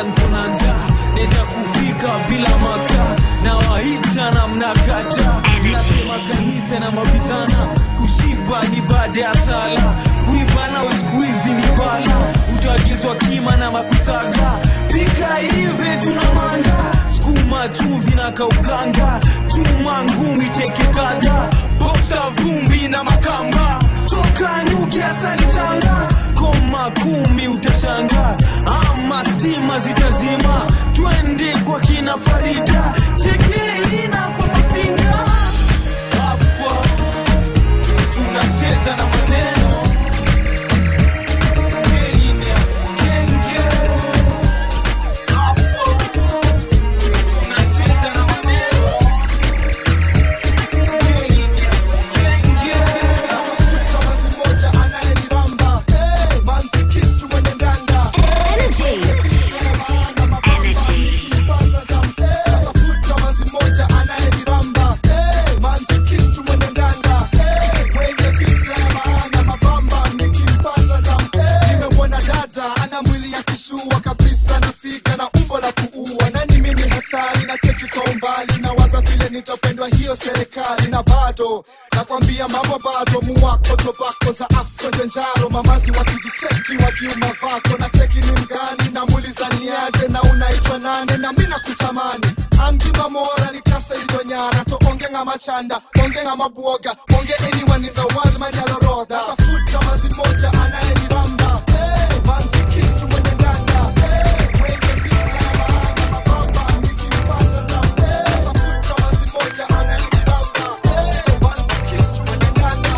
hata nkuna njaa neza kupika bila makaa na waita na mnakata nasema kanisa na mavitana kushiba ni baada ya sala kuibana uskuizi ni bala utaagizwa kima na mapisaga pika hivi tuna manda skuma chumvi na kauganga chuma ngumi tekekada boksa vumbi na makamba toka nyuki asali changa koma kumi utashanga ama stima zitazima twende kwa kina farida chekeina kwa mafinga hapo tunacheza na maneno Kenya, Kenya. Hapo tunacheza na maneno Energy. Energy. nimemwona dada ana mwili ya kishua kabisa nafika na umbo la kuua nani mimi hatari na cheki kwa umbali na waza vile nitapendwa hiyo serikali na bado nakwambia mambo bado muwako tobako za afro njaro mamazi wakijiseti wakiuma vako na cheki ni mgani na muuliza niaje na unaitwa nane na mi nakutamani amgima mora nikasa hivyo nyara to onge nga machanda onge nga mabwoga onge anyone in the world manyalorodha tafuta mazi moja anayenibamba hey, manzi kitu mwenye ndanda hey, mwenye bila maana mabamba nikimpata na hey, tafuta mazi moja anayenibamba hey, manzi kitu mwenye ndanda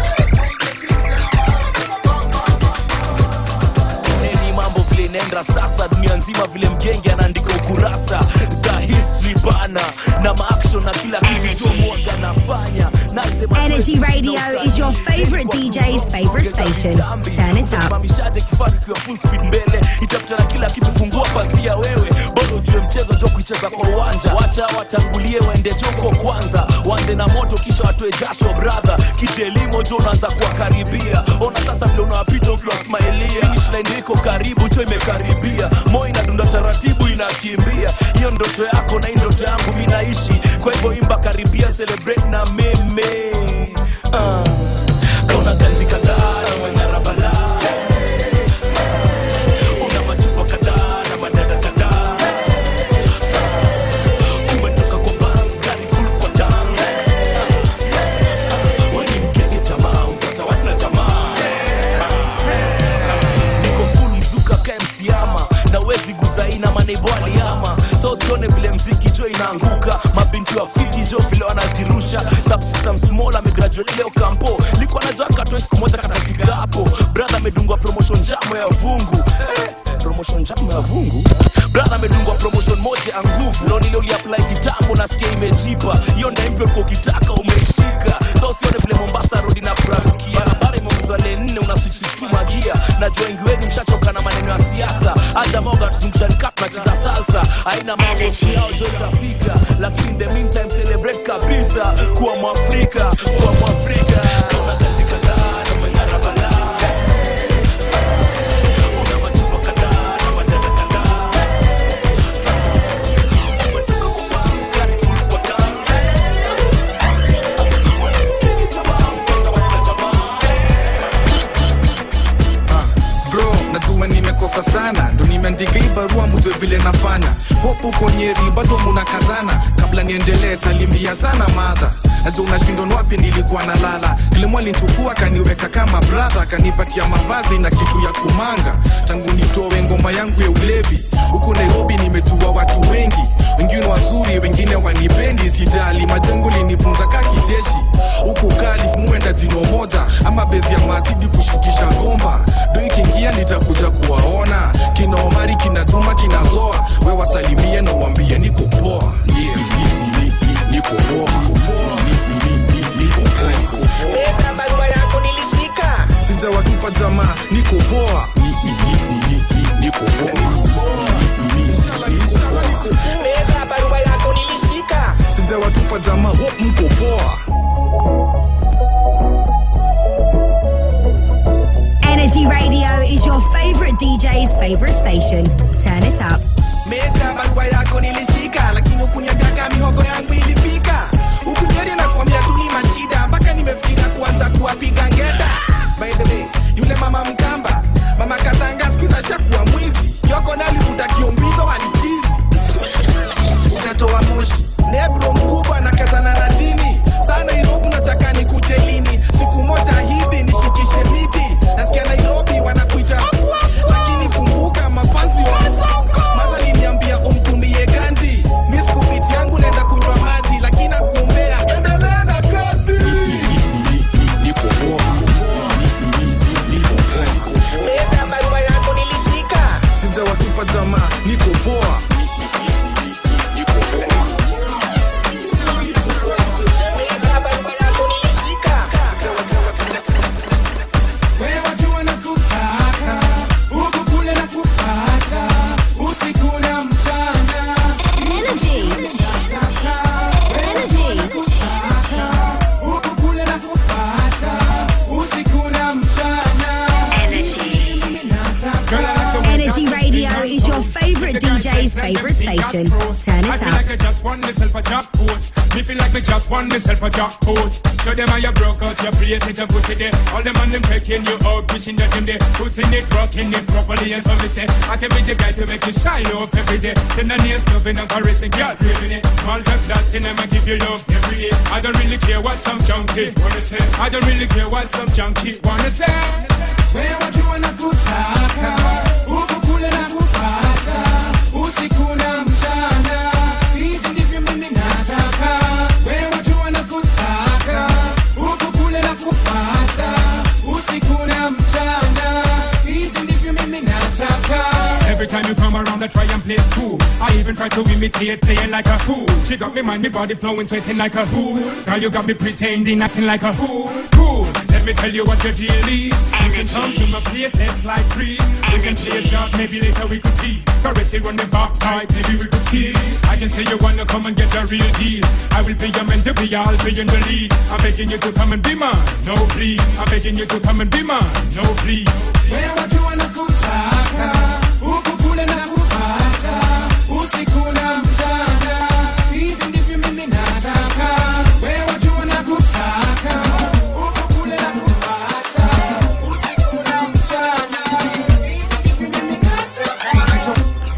neni mambo vile inaenda sasa dunia nzima vile mgenge anaandika ukurasa za history bana na maaction na kila kitu chomoga nafanya nasema Energy Radio is your favorite DJ's favorite station. Turn it up. simamishaje kifaru kiwa full speed mbele itapita na kila kitu fungua pasia wewe bado ujue mchezo jo kuicheza kwa uwanja wacha watangulie waende choko kwanza wanze na moto kisha watoe jasho brother kijelimo jo unaanza kuwakaribia ona sasa vile unawapita ukiwa smailia finish line iko karibu cho imekaribia moyo inadunda taratibu inakimbia hiyo ndoto yako na hii ndoto yangu mi naishi kwa hivyo imba karibia celebrate na meme uh. kauna ganji kadhaa na manyara balaa una machupa kadhaa na madada kadhaa umetoka kwa bank gari full kwa tank weni mkenge jamaa utata wana jamaa niko full mzuka ka msiama na wezi guzaina maneibo aliama so usione vile mziki jo inaanguka mabinti wa fiti jo vile wanajirusha subsystem small amegraduate leo kampo likuwa najua katoe siku moja katafika hapo brother amedungwa promotion jamo ya vungu eh, promotion jamo ya vungu brother amedungwa promotion moja ya nguvu leo nile uliapply kitambo nasikia imejipa hiyo ndaimpyo kwa ukitaka umeishika so usione vile mombasa rodi na kurarukia barabara imeongezwa le nne unasisituma gia najua wengi wenu mshachoka na maneno ya siasa aja moga tuzungushani kap nacheza salsa aina mambo yao jo itafika lakini in the meantime celebrate kabisa kuwa mwafrika kuwa mwafrika kauna kazi kadhaa na meng'ara balaa una machupa kadhaa na madada kadhaa umetoka kwa bank gari full kwa tank bro najua nimekosa sana ndo nimeandika hii barua mjue vile nafanya hopu konyeri bado munakazana kabla niendelee salimia sana madha najua unashindwa ni wapi nilikuwa nalala kilimwa linchukua kaniweka kama bradha kanipatia mavazi na kitu ya kumanga tangu nitowe ngoma yangu ya ulevi huku nairobi nimejua watu wengi wengine wazuri wengine wanipendi sijali majengo linifunza ka kijeshi huku kali muenda jino moja ama bezi ya mazidi kushikisha gomba do ikiingia nitakuja kuwaona kina omari kinatuma kinazoa we wasalimie na uambie niko poa yeah. Ni- ni- ni- ni- niko poa niko poa Ni- ni- ni- ni- niko poa niko poa leta barua yako nilishika sijawatupa jamaa niko poa Ni- ni- ni- ni- ni- ni- niko poa niko poa Ni- ni- ni- ni- niko poa leta barua yako nilishika sijawatupa jamaa hope mko poa Energy Radio is your favorite DJ's favorite station. Turn it up. Meja barua yako nilishika, lakini ukuniambiaga mihogo yangu ilipika. Ukunyeri na kuambia tu ni mashida, mpaka nimefikiria kuanza kuwapiga ngeta. By the way, yule mama Mkamba, mama Katanga siku hizi ashakuwa mwizi. Kioko na alivuta kiombigo walichizi. Utatoa moshi. Nebro mkubwa na kazana na dini. Saa Nairobi nataka nikuje lini? Siku moja hivi nishikishe miti. Nasikia Nairobi wanakuita lakini kumbuka mafanzi wa Madha aliniambia umtumie ganji. Mi sikupiti yangu naenda kunywa maji, lakini nakuombea endelea na kazi. Leta barua yako nilishika. sijawatupa jamaa niko poa Leta barua yako nilishika. Wewe wajua nakutaka, huku kule nakupata, usiku na mchana. Energy. Energy. Huku kule nakupata, usiku na mchana. Girl, I like the way Energy that you Radio speak is your and favorite The guys DJ's like them favorite big ass station. pros. Turn it I feel up. like I just won myself a jackpot. Me feel like me just won myself a jackpot. Show them how you broke out your place it and put it there. All them on them checking you out, wishing that them there. Putting it, rocking it properly and so me say, I can be the guy to make you shine up every day. Then the nails loving and caressing, girl, craving it. Malta platinum, I'ma give you love every day. I don't really care what some junkie wanna say. I don't really care what some junkie wanna say. Wewe wajua nakutaka, huku kule nakupata, usiku na mchana. Hivi ndivyo mimi nataka. Wewe wajua nakutaka, huku kule nakupata, usiku na mchana. Hivi ndivyo mimi nataka. Every time you come around, I try and play it cool. I even try to imitate, playing like a fool. She got me mind, me body flowing, sweating like a fool. Girl, you got me pretending, acting like a fool. Cool. Let me tell you what your deal is. You can come to my place, let's like trees. We can play a job, maybe later we could tease. Caress it on the backside, maybe we could kiss. I can say you wanna come and get a real deal. I will be your man to be, I'll be in the lead. I'm begging you to come and be mine, no please. I'm begging you to come and be mine, no please. Wewe wajua nakutaka, huku kule nakupata, usiku na mchana. Hivi ndivyo mimi nataka. Wewe wajua nakutaka, huku kule nakupata, usiku na mchana. Hivi ndivyo mimi nataka.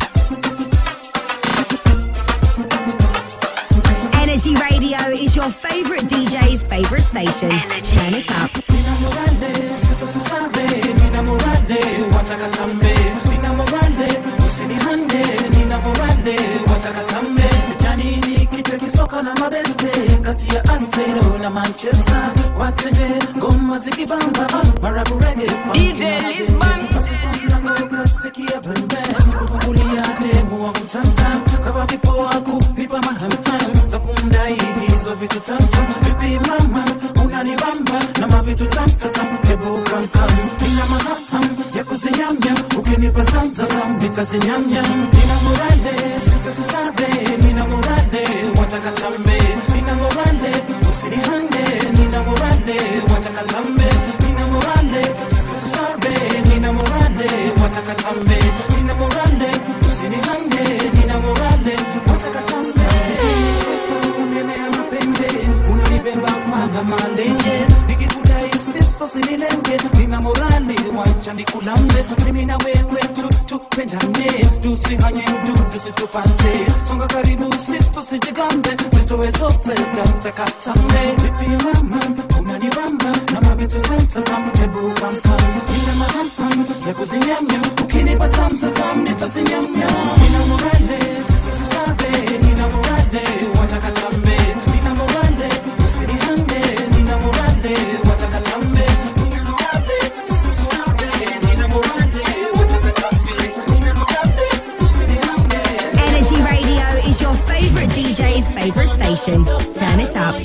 Energy Radio is your favorite DJ's favorite station. Turn it up. Nina morale, sasa susare, nina morale, wataka tambe. Nina morale, usinihande, nina morale, wataka tambe. Jani ni kicha kisoka na mabeste, kati ya Arsenal na Manchester. Watende, ngoma zikibamba, marabu reggae, DJ Lisman. Kasikia bembe, kufungulia demu wa kutamtam. Kama vipo kulipa mahamham, za kumdai hizo vitu tamtam. Vipi mama, unanibamba na mavitu tamtatam. Hebu kamkam, nina mahaham ya kuzinyamnyam. Ukinipa samsasam, nitazinyamnyam. Nina morale, sisa susare, nina morale, wataka tambe. Nina morale, usinihande, nina morale, wataka tambe. Nina morale, sisa susare, nina morale, wataka tambe. Nina morale, usinihande, nina morale, wataka tambe. Sasa unemea mapende, unanibeba fadha malenge. Nikikudai sisto sinilenge, nina morale, wacha nikulambe. Mimi na wewe tu tupendane, tusihanye mdudu situpate. Songa karibu sisto sijigambe, zitoe zote kamtakatambe. Vipi mama, unanibamba na mavitu tamtatam, hebu kamkam. Nina mahamham ya kuzinyamnyam, ukinipa samsasam nitazinyamnyam. Nina morale, sisto susare, nina morale, wataka tambe. Nina morale, usinihande, nina morale, wataka tambe. Nina morale, sisto susare, nina morale, wataka tambe. Nina morale, usinihande. Energy Radio is your favorite DJ's favorite station. Turn it up.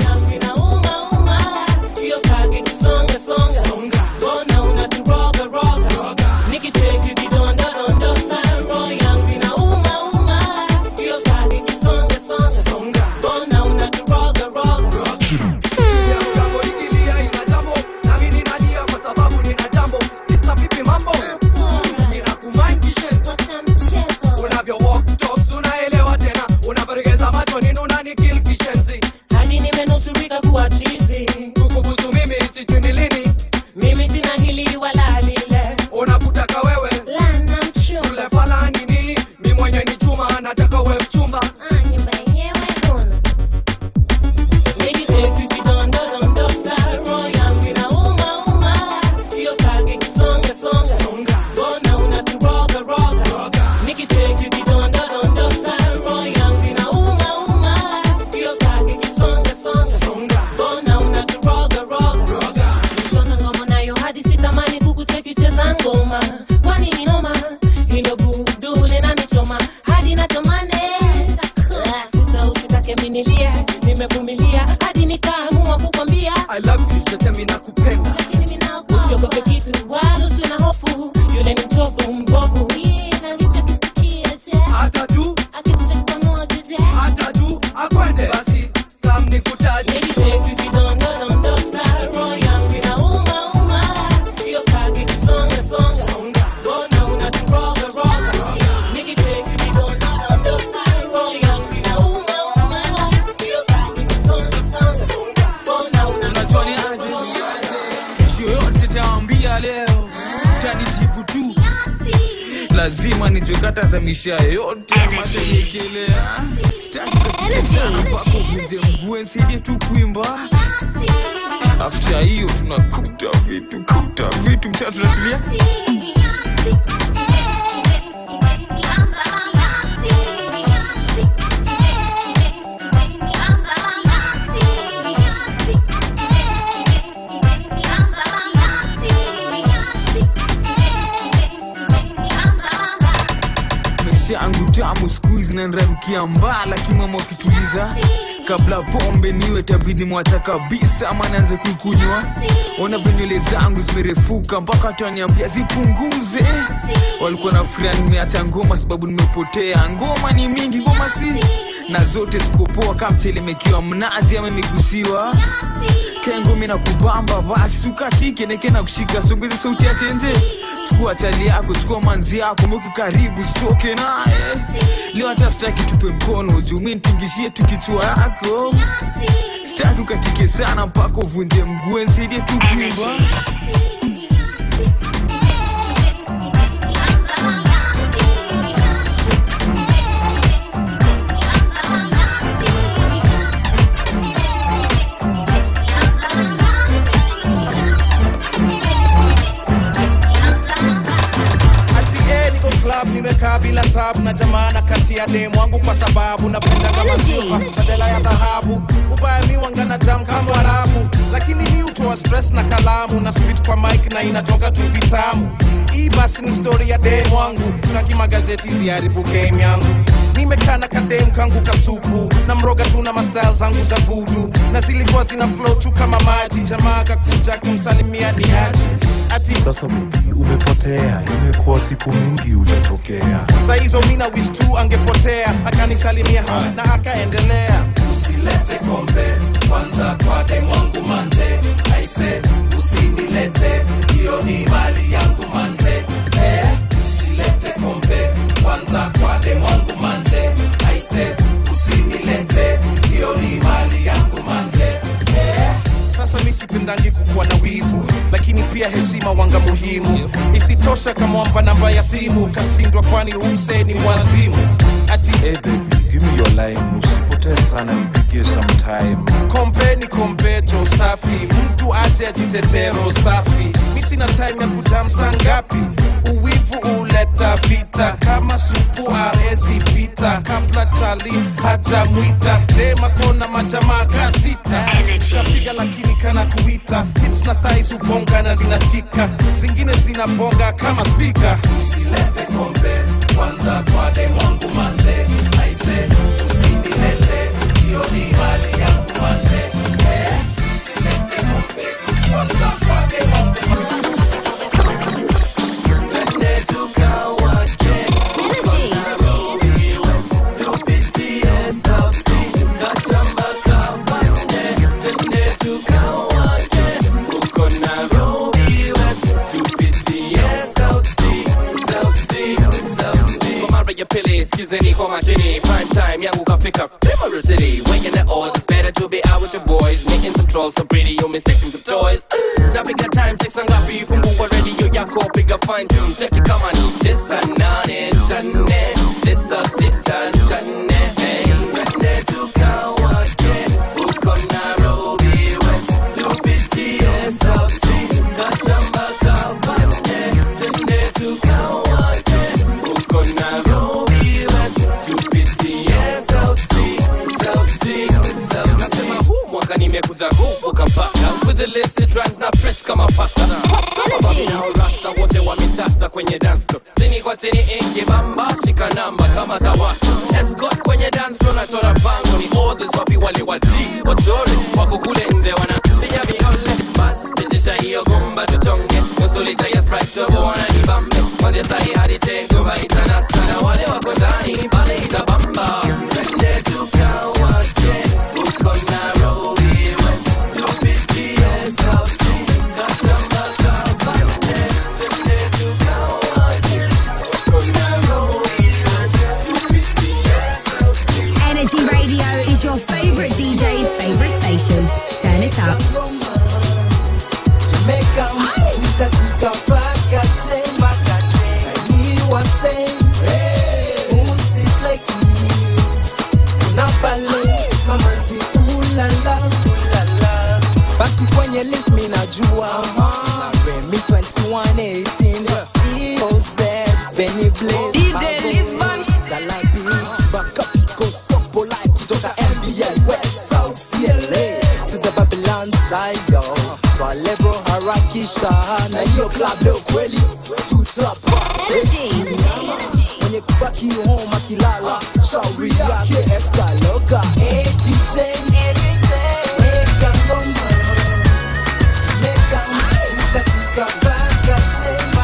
Jambo likilia ina jambo, nami ninalia kwa sababu nina jambo. Sister vipi mambo? Ninakumind kishes. Unavyo walk talk hadi sitamani kukucheki cheza ngoma kwani ni noma hilo gudu linanichoma hadi natamani Ah, sista usitake minilie nimevumilia hadi nikaamua kukwambia I love you, je t'aime na kupenda usiogope kitu wala usiwe na hofu yule ni mchovu mbovu atadu atadu akwende basi kam nikutaje Nikicheki kidondodondosa, roho yangu inauma-uma. Hiyo kaki kisonga-songa, mbona unaturoga-roga? Nikicheki kidondodondosa, roho yangu inauma-uma. Hiyo kaki kisonga-songa, mbona unajua ni aje nchi yoyote taambia leo tanijibu tu lazima nijue kata za misha yote amateyekelea stakaapakovunje nsaidie tu kuimba afta hiyo tunakuta vitu kuta vitu mtaa tunatulia maisha yangu tamu siku hizi nanramkia mbala kimama ukituliza kabla pombe niwe tabidi mwacha kabisa ama naanze kuikunywa ona venywele zangu zimerefuka mpaka taniambia zipunguze walikuwa na furia nimeacha ngoma sababu nimepotea ngoma ni mingi ngoma si na zote zikopoa kama mtelemekiwa mnazi ama imegusiwa kengumi na kubamba basi sukatike neke na kushika songeze sauti ya tenze chukua chali yako chukua manzi yako mweke karibu sitoke naye leo hata sitaki tupe mkono juu mi nitingishie tu kichwa yako sitaki ukatike sana mpaka uvunje mguu nsaidie tu kuimba ati eh, niko club nimekaa bila tabu na jamana kati ya demu wangu kwa sababu napenda kama silver, badala ya dhahabu ubaya mi wangana jam kama warabu lakini mi utoa stress na kalamu na spit kwa mic na inatoka tu vitamu hii basi ni story ya demu wangu sitaki magazeti ziharibu game yangu nimekaa na kadem kangu kasupu na mroga tu na mastyle zangu za vudu na zilikuwa zina flow tu kama maji jamaa kakuja kumsalimia ni aje ati Sasa bibi, umepotea, imekuwa siku mingi hujatokea. saa hizo mina wis tu angepotea akanisalimia na akaendelea usilete kombe kwanza kwa demu wangu manze aise usinilete hiyo ni mali yangu manze eh, usilete kombe kwanza kwa demu wangu manze aise usinilete hiyo ni mali yangu manze eh, sasa mi sipendangi kukuwa na wivu lakini pia heshima wanga muhimu isitosha kamwamba namba ya simu kasindwa kwani umse ni mwazimu ati Hey baby, give me your line, usipotee sana, nipigie sometime. kombe ni kombeto safi mtu aje ajitetero safi mi sina time ya kujamsa ngapi uwivu uleta vita kama supu arezi pita kabla chali hajamwita demakona majamaa kasita kapiga lakini kana kuita hips na thais ubonga na zinasikika zingine zinabonga kama spika usilete kombe kwanza kwa demu wangu manze aise usinilete hiyo ni mali yangu manze eh, usilete kombe kwanza kwa demu wangu manze Twende tukawake tupitie sauti na shamba kabande Twende tukawake uko Nairobi West tupitie sauti sauti sauti kwa mara ya pili skizeni kwa makini prime time yangu kafika Primary City weighing the odds it's better to be out with your boys making some trolls so pretty you mistake them for toys napiga time check sangapi fungua radio yako piga fine tune check it kama ni tisa nane tane tisa sita tane hey twende tukawake uko Nairobi West tupitie sauti na shamba kabande twende tukawake uko Nairobi West tupitie sauti sauti sauti nasema huu mwaka nimekuja kuvuka mpaka with the illicit rhymes na press kama pasta kwenye dance floor tini kwa tini ingi bamba shika namba kama za watu escort kwenye dance floor na chora bango ni orders wapi wale wati wachore wako kule nje wanapiga miole bas pitisha hiyo gumba tuchonge nusu lita ya sprite tobo wana nibambe kwanzia sahi hadi tengo vaita na sana wale wako ndani pale itabamba twende tukawake uko Nairobi West tupitie sauti kata makabande twende tukawake uko Nairobi West tupitie sauti Energy Radio is your favorite DJ's favorite station. Turn it up. Jamaica, mkatika paka chemba na you are saying, Musi like unapale mamanzi ulala ulala basi kwenye list mi najua Remy 2118 EOZ Benny Blaze DJ Mago, Lisbon. Galabi Baka Pico Sopo like kutoka NBA West South CLA to the Babylon side yo Swale bro harakisha na hiyo club leo kweli tutapa Energy. mwenye kubaki home akilala shauri yake eskaloga hey, DJ weka ngoma meka katika baka chemba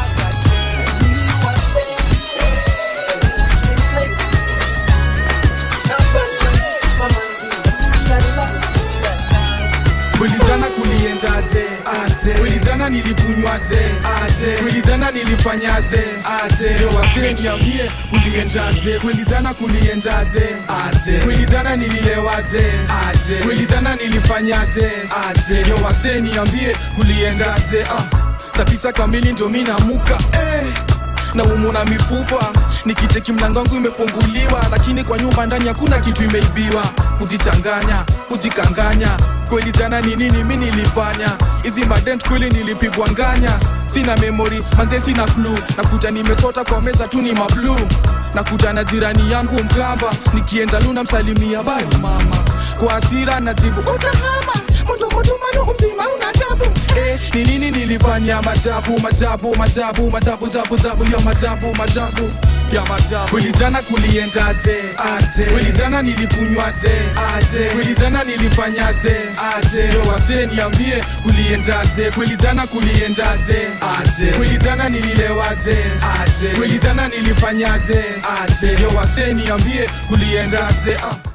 Kulijana kuliendaje aje Kulijana nilikunywaje aje Kulijana nilifanyaje aje Yo wasee niambie kuliendaje Kulijana kuliendaje aje Kulijana nililewaje aje Kulijana nilifanyaje aje Yo wasee niambie kuliendaje ah. Saa tisa kamili ndo mi namuka eh na umu na mifupa nikicheki mlango wangu imefunguliwa lakini kwa nyumba ndani hakuna kitu imeibiwa kujichanganya kujikanganya kweli jana ni nini mi nilifanya hizi madent kweli nilipigwa nganya sina memori manze sina klu nakuta nimesota kwa meza tu ni mablu nakuta na jirani yangu mkamba nikienda luna msalimia bali mama kwa asira najibu utahama mutumutumanu umzima una tabu eh, ni nini nilifanya majabu majabu majabu majabu jabu jabu ya majabu majabu ya majabu kweli jana kuliendaje aje kweli jana nilikunywaje aje kweli jana nilifanyaje aje yo wasee niambie kuliendaje kweli jana kuliendaje aje kweli jana nililewaje aje kweli jana nilifanyaje aje yo wasee niambie kuliendaje ah.